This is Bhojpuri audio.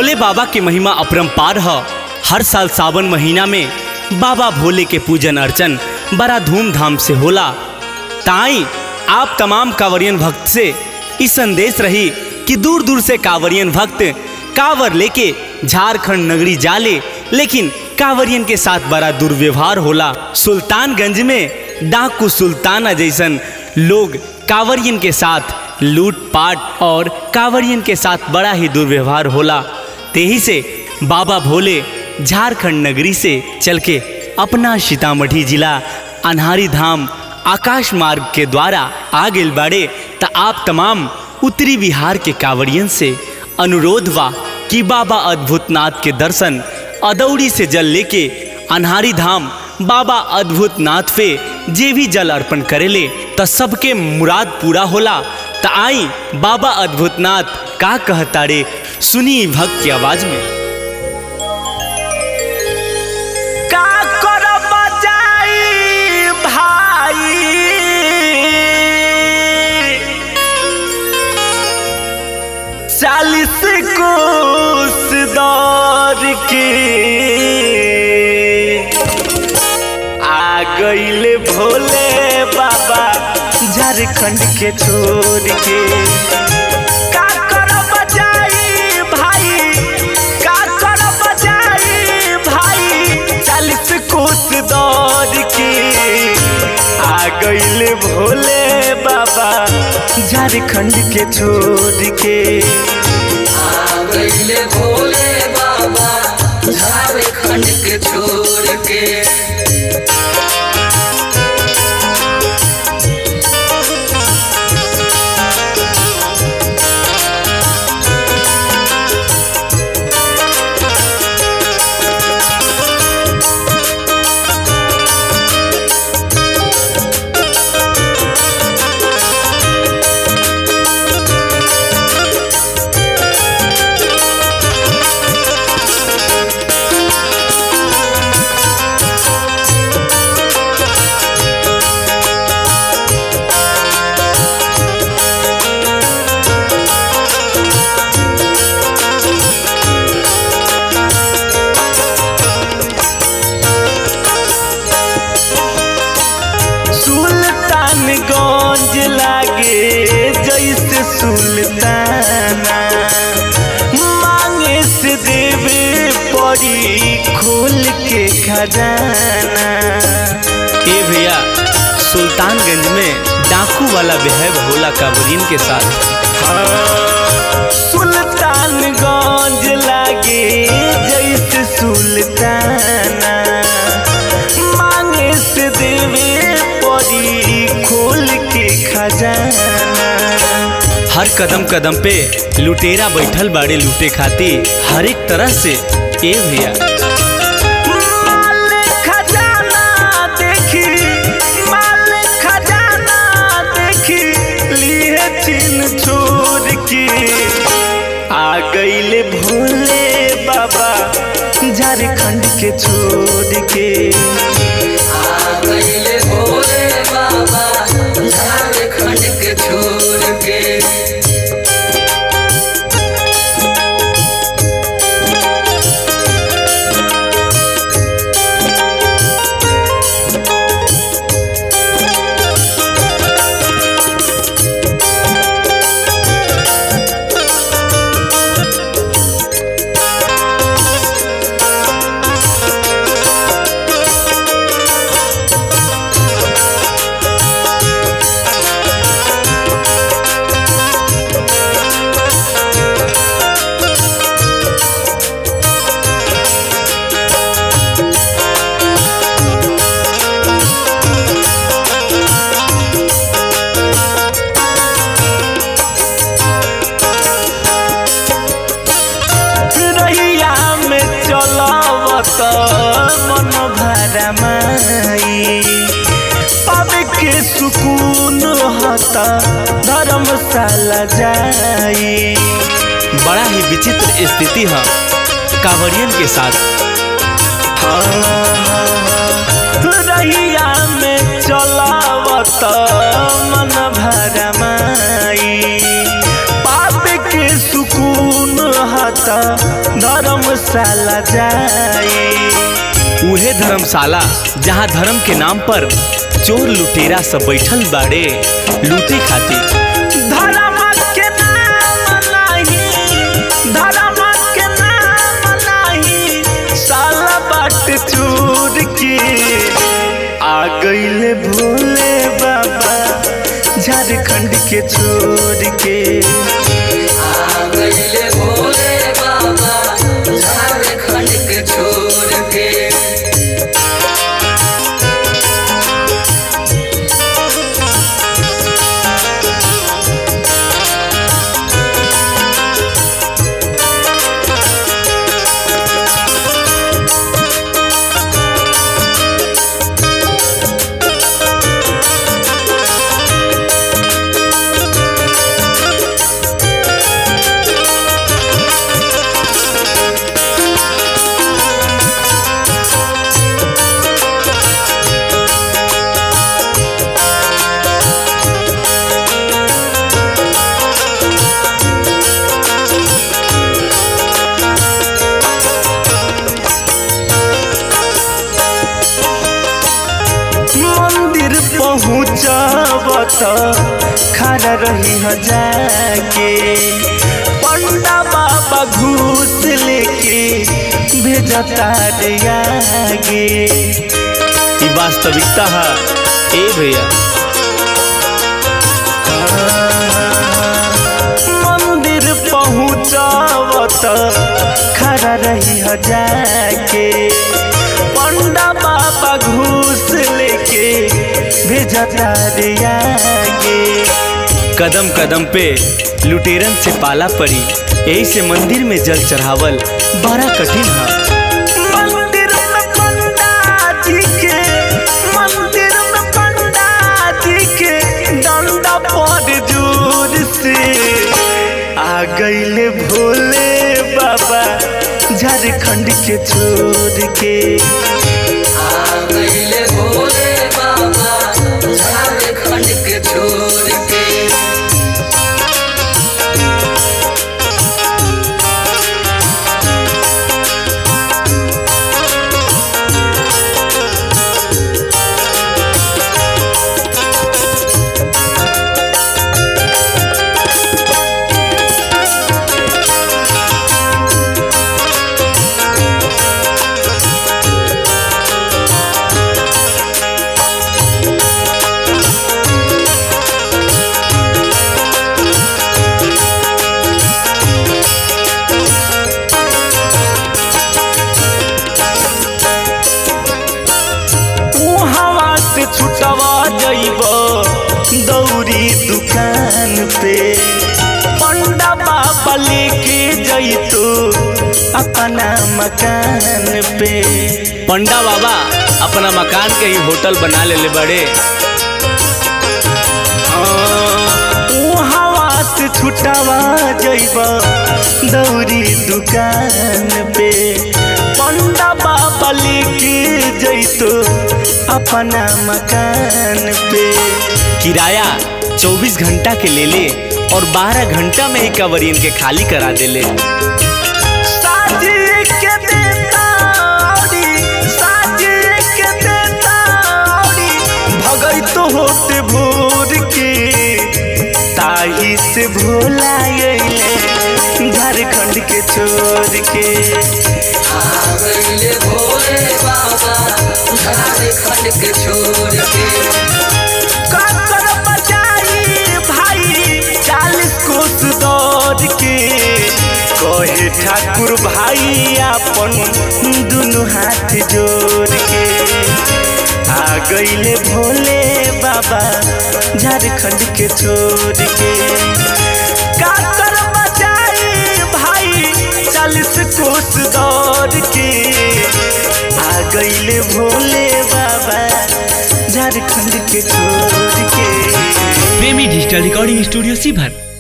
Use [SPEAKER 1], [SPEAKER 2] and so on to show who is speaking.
[SPEAKER 1] भोले बाबा की महिमा अपरंपार है हर साल सावन महीना में बाबा भोले के पूजन अर्चन बड़ा धूमधाम से होला ताई आप तमाम कांवरियन भक्त से इस संदेश रही कि दूर दूर से कांवरियन भक्त कांवर लेके झारखंड नगरी जाले लेकिन कांवरियन के साथ बड़ा दुर्व्यवहार होला सुल्तानगंज में डाकू सुल्ताना जैसन लोग कांवरियन के साथ लूटपाट और कांवरियन के साथ बड़ा ही दुर्व्यवहार होला तेही से बाबा भोले झारखंड नगरी से चल के अपना सीतामढ़ी जिला अनहारी धाम आकाश मार्ग के द्वारा आ गेल बाड़े त आप तमाम उत्तरी बिहार के कांवरियन से अनुरोध बा कि बाबा अद्भुतनाथ के दर्शन अदौड़ी से जल लेके अनहारी धाम बाबा अद्भुत नाथ पे जे भी जल अर्पण करेले त सबके मुराद पूरा होला त आई बाबा अद्भुतनाथ का कहतारे सुनी भक्त की आवाज में
[SPEAKER 2] का करब जाई भाई चालीस कोस दौर के आ गईले भोले बाबा झारखंड के छोड़ के का करब जाई भाई का करब जाई भाई चालीस कोस दौड़ के आ गईले भोले बाबा झारखंड के छोड़ के
[SPEAKER 3] गईले भोले बाबा झारखंड के छोड़ के
[SPEAKER 2] सुल्तानगंज लागे जैसे सुल्ताना मांगे से देवे पड़ी खोल के खजाना
[SPEAKER 1] ए भैया सुल्तानगंज में डाकू वाला बेहब होला कांवरियन के साथ
[SPEAKER 2] सुल्तानगंज लागे जैसे सुल्ताना मांगे से देवे पड़ी खोल के खजाना
[SPEAKER 1] हर कदम कदम पे लुटेरा बैठल बाड़े लूटे खातिर हर एक तरह से ए भैया
[SPEAKER 2] माल खजाना देखी माल खजाना देखी लिए चिन छोड़ के आ गईले भोले बाबा झारखंड के छोड़ के
[SPEAKER 3] आ गईले भोले बाबा झारखंड के छोड़ के
[SPEAKER 2] रहिया में चलावत मन भरमाई पावे के सुकून हता धर्मशाला जाई
[SPEAKER 1] बड़ा ही विचित्र स्थिति है कांवरियन के साथ
[SPEAKER 2] रहिया में चलावत मन भरमाई पाप के सुकून हता धर्मशाला जाए
[SPEAKER 1] उहे धर्मशाला जहाँ धर्म के नाम पर चोर लुटेरा सब बैठल बाड़े लूटे खातिर
[SPEAKER 2] धर्म के नाम नहीं धर्म के नाम नहीं साला बाट चूर के आ गईले भोले बाबा झारखंड के छोड़ के
[SPEAKER 3] आ गईले भोले बाबा झारखंड के छोड़ के
[SPEAKER 2] मंदिर पहुँचब त खड़ा रही ह जाके पंडा बाबा घूस लेके भेजता रे आगे
[SPEAKER 1] ई वास्तविकता है ए भैया
[SPEAKER 2] मंदिर पहुँचब त खड़ा रही ह जाके पंडा बाबा घूस लेके भेजता रे आगे
[SPEAKER 1] कदम कदम पे लुटेरन से पाला पड़ी यही से मंदिर में जल चढ़ावल बड़ा कठिन है
[SPEAKER 2] मंदिर में पंडा जी के मंदिर में पंडा जी के डंडा पर जोर से आ गईले भोले बाबा झारखंड के छोड़ के
[SPEAKER 3] आ गईले भोले बाबा झारखंड के छोड़ के
[SPEAKER 2] हवा से छुटवा जइब दौरी दुकान पे पंडा बाबा लेके जइतो अपना मकान पे
[SPEAKER 1] पंडा बाबा अपना मकान के ही होटल बना ले बड़े
[SPEAKER 2] हवा से छुटवा जइब दौरी दुकान पे पंडा बाबा लेके जइतो अपना मकान पे
[SPEAKER 1] किराया 24 घंटा के ले ले और 12 घंटा में ही कवरियन के खाली करा दे ले
[SPEAKER 2] साजी के देता औरी, साजी के देता औरी, भगई तो होते भोर के ताही से भोला अइले झारखंड के छोड़ के
[SPEAKER 3] आ गईले भोले बाबा झारखंड के छोड़ के
[SPEAKER 2] काकर बचाई भाई चालीस कोस दौड़ के कहे ठाकुर भाई अपन दुनु हाथ जोड़ के आ गईले भोले बाबा झारखंड के छोड़ के काकर बचाई भाई चालीस कोस दौड़ के आ गईले भोले बाबा झारखंड के छोड़ के
[SPEAKER 1] प्रेमी डिजिटल रिकॉर्डिंग स्टूडियो सीभर